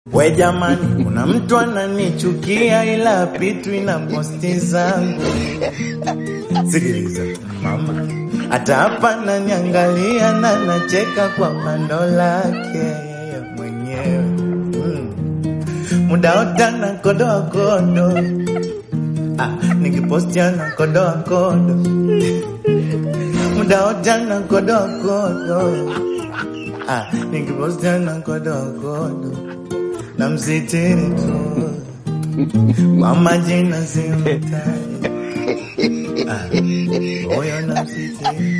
We jamani, kuna mtu ananichukia ila pitu ina posti zangu. Sikiliza mama, hata hapa naniangalia na nacheka kwa pando lake yeye mwenyewe mm. Muda wote anakodoa kodo, ah, nikiposti anakodoa kodo, muda wote anakodoa kodo, ah, nikiposti anakodoa kodo na msitiri tu kwa majina simtaji, ah, huyo na msitiri